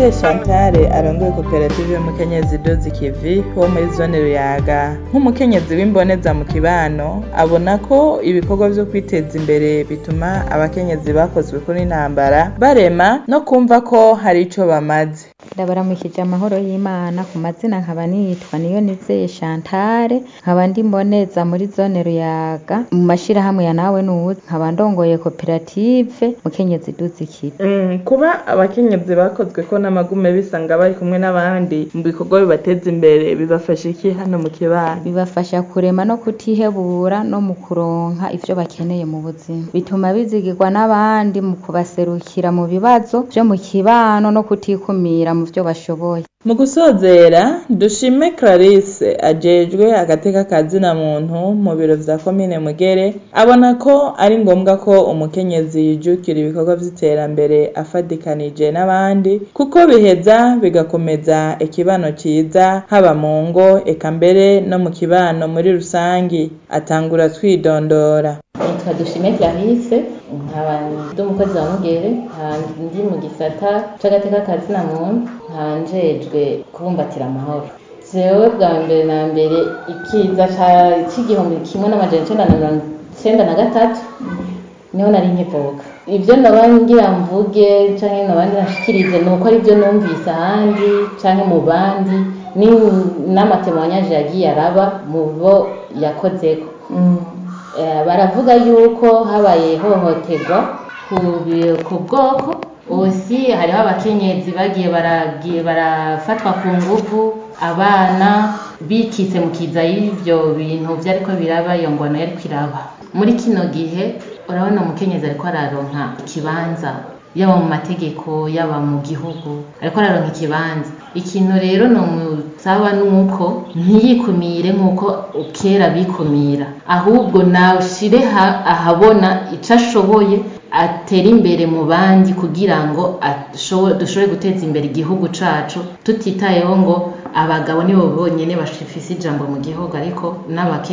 Nizeye Chantal arongoye koperative y'umukenyezi Dozi Kivi wo muri zone Ruyaga nk'umukenyezi w'imboneza mu kibano abona ko ibikorwa vyo kwiteza imbere bituma abakenyezi bakozwe kuri intambara barema no kumva ko hari ico bamaze ndabaramukije amahoro y'imana ku mazina nkaba nitwa niyo nizeye Chantal nkaba ndi mboneza muri zone Ruyaga mu mashirahamwe ya nawe nuzi nkaba ndongoye koperative mukenyezi Dozi Kivi Mm, kuba abakenyezi bakozwe ko n'amagume bisanga bari kumwe n'abandi mu bikorwa bibateza imbere bibafasha iki hano mu kibano bibafasha kurema no kutihebura no mu kuronka ivyo bakeneye mu buzima bituma bizigirwa n'abandi mu kubaserukira mu bibazo vyo mu kibano no kutikumira mu vyo bashoboye mu gusozera dushime Clarisse ajejwe agateka ka zina muntu mu biro vya komine Mugere abona ko ari ngombwa ko umukenyezi yijukira ibikorwa vy'iterambere afadikanije n'abandi kuko biheza bigakomeza ikibano ciza haba mu ngo eka mbere no mu kibano muri rusangi atangura twidondora nitwa dushime clarisse nkaba ndi umukozi wa mugere nkaba ndi mu gisata c'agateka ka zina muntu nkaba njejwe kubumbatira amahoro jewe bwa mbere na mbere ikiza ca- c'igihumbi kimwe n'amajana icenda na mirongo icenda na gatatu niho nari nkivuka ivyo noba ngira mvuge canke noba nashikirize ni uko arivyo numvise ahandi canke mu bandi ni- n'amatemoyanyaje yagiye araba mu bo yakozeko Eh, baravuga yuko habaye ihohoterwa ku bi- ku bwoko osi hariho abakenyezi bagiye baragiye barafatwa ku nguvu abana bikitse mu kiza y'ivyo bintu vyariko biraba iyo ngwano yariko iraba muri kino gihe urabona umukenyezi ariko araronka ikibanza yaba mu mategeko yaba mu gihugu ariko araronka ikibanza ikintu rero nomusaba nuko ntiyikumire nk'uko kera bikumira ahubwo nashire ha- ahabona ico ashoboye atera imbere mu bandi kugira ngo ashobo- dushobore guteza imbere igihugu cacu tutitayeho ngo abagabo nibo bonyene bafise ijambo mu gihugu ariko n'abake